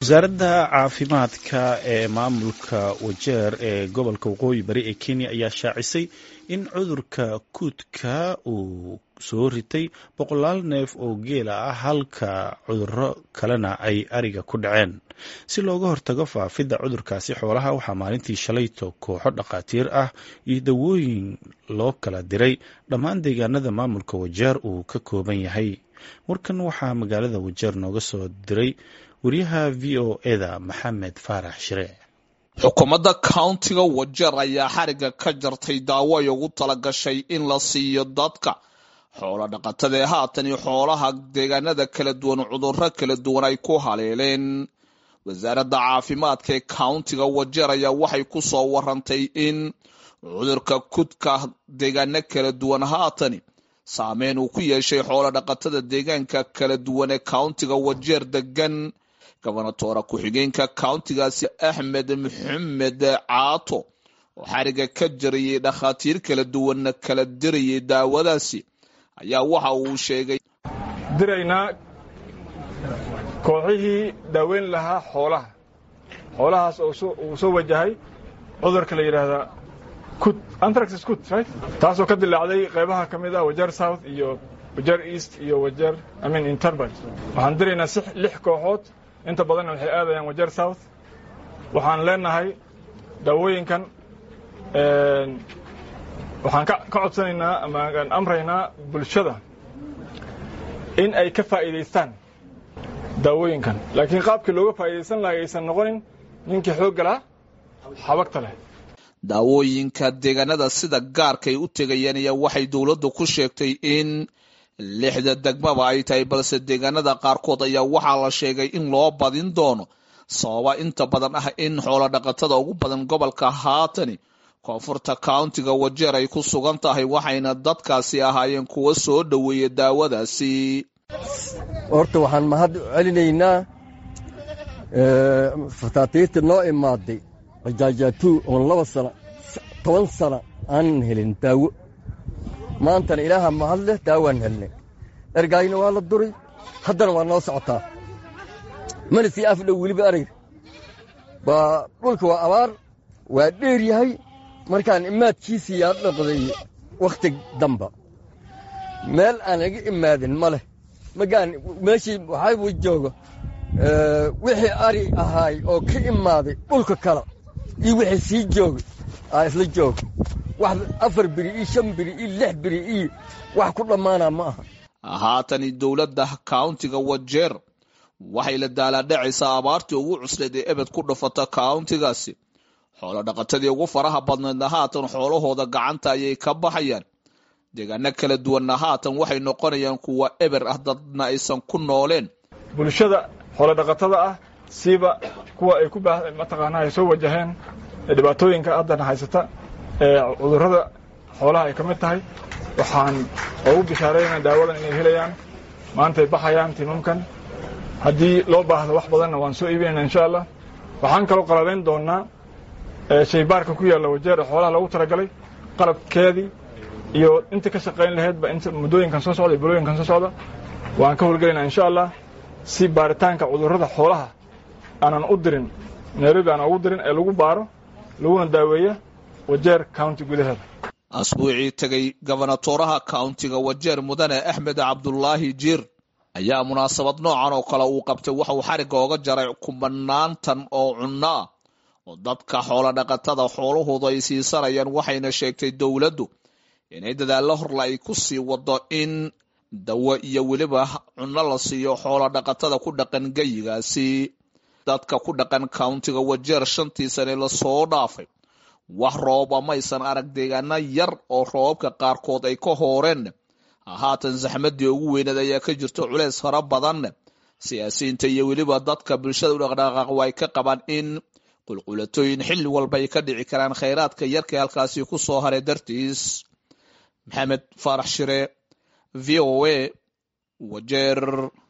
wasaaradda caafimaadka ee maamulka wajeer ee gobolka waqooyi bari ee kenya ayaa shaacisay in cudurka kuudka uu soo ritay boqolaal neef oo geela ah halka cuduro kalena ay ariga ku dhaceen si looga hortago faafidda cudurkaasi xoolaha waxaa maalintii shalayto kooxo dhakhaatiir ah iyo dawooyin loo kala diray dhammaan deegaanada maamulka wajeer uu ka kooban yahay warkan waxaa magaalada wajeer nooga soo diray wariyaha v o eda maxamed faarax shire xukuumadda countiga wajeer ayaa xariga ka jartay daawo ay ugu talagashay in la siiyo dadka xoolo dhaqatada ee haatan iyo xoolaha deegaanada kala duwan cudurro kala duwan ay ku haleeleen wasaaradda caafimaadka ee countiga wajeer ayaa waxay ku soo warantay in cudurka kudka deegaano kala duwan haatani saameyn uu ku yeeshay xoolo dhaqatada deegaanka kala duwan ee countiga wajeer degan gobonatoora ku-xigeenka countigaasi axmed maxamed caato oo xariga ka jarayay dhakhaatiir kala duwanna kala dirayay daawadaasi ayaa waxa uu sheegay diraynaa kooxihii daaweyn lahaa xoolaha xoolahaas uu soo wajahay cudurka la yidhaahdaa kut antraxis kut right taasoo ka dilaacday qaybaha ka mid ah wajeer south iyo wajeer east iyo wajeer i mean interbert waxaan diraynaa si lix kooxood inta badanna waxay aadayaan wajeer south waxaan leenahay daawooyinkan waxaan ka codsanaynaa ama aan amraynaa bulshada in ay ka faa'iidaystaan daawooyinkan laakiin qaabkii looga faa'idaysan lahay aysan noqonin ninkii xoogga lahaa xabagta leh daawooyinka deegaanada sida gaarkay u tegayeen ayaa waxay dowladdu ku sheegtay in lixda degmaba ay tahay balse deegaanada qaarkood ayaa waxaa la sheegay in loo badin doono sababa inta badan ah in xoolo dhaqatada ugu badan gobolka haatani koonfurta countiga wajeer ay ku sugan tahay waxayna dadkaasi ahaayeen kuwa soo dhoweeya daawadaasi horta waxaan mahad celinaynaa fataatiirta noo imaaday rajaajatuu oon laba sana toban sana aanan helin daawo maantana ilaaha mahad leh daawaan helnay ergaayna waa la duray haddana waa noo socotaa mana sii afdhow weliba arayr waa dhulka waa abaar waa dheer yahay markaan imaadkiisii yaa dhaqday wakhti damba meel aan iga imaadin ma leh magaan meeshii waxaa jooga wixii ari ahaay oo ka imaaday dhulka kale iyo wixii sii joogay aa isla jooga wax afar biri iyo shan biri iyo lix biri iyo wax ku dhammaanaa ma aha haatani dowladda countiga wajeer waxay la daalaadhacaysaa abaartii ugu cuslayd ee ebed ku dhufata countigaasi xoolo dhaqatadii ugu faraha badnaydna haatan xoolahooda gacanta ayay ka baxayaan deegaano kala duwanna haatan waxay noqonayaan kuwa eber ah dadna aysan ku nooleen bulshada xoolo dhaqatada ah siiba kuwa ay ku mataqaanaa ay soo wajaheen dhibaatooyinka haddana haysata ee cudurrada xoolaha ay ka mid tahay waxaan ugu bishaaraynaa daawadan inay helayaan maantay baxayaan timamkan haddii loo baahdo wax badanna waan soo iibinayna insha allah waxaan kaloo qalabayn doonnaa shaybaarka ku yaalla wajeer ee xoolaha loogu talagalay qalabkeedii iyo inta ka shaqayn lahaydba inta muddooyinkan soo socda iyo bulooyinkan soo socda waan ka howlgelaynaa insha allah si baaritaanka cudurrada xoolaha aanan u dirin nairobi aanan ugu dirin ee lagu baaro laguna daaweeya wajeer county gudaheeda asbuucii tegay gobonatooraha countiga wajeer mudane axmed cabdulaahi jiir ayaa munaasabad noocan oo kale uu qabtay waxa uu xarigga oga jaray kumanaantan oo cunno ah oo dadka xoolo dhaqatada xoolahooda ay siisanayaan waxayna sheegtay dowladdu inay dadaallo horle ay ku sii wado in dawo iyo weliba cunno la siiyo xoolo dhaqatada ku dhaqan geyigaasi dadka ku dhaqan countiga wajeer shantii sane lasoo dhaafay wax rooba maysan arag deegaano yar oo roobabka qaarkood ay ka hooreen haatan zaxmadii ugu weyneed ayaa ka jirto culeys fara badan siyaasiyiinta iyo weliba dadka bulshada u dhaqdhaqaaq way ka qabaan in qulqulatooyin xilli walba ay ka dhici karaan khayraadka yarka halkaasi ku soo haray dartiis maxamed faarax shire v o a wajeer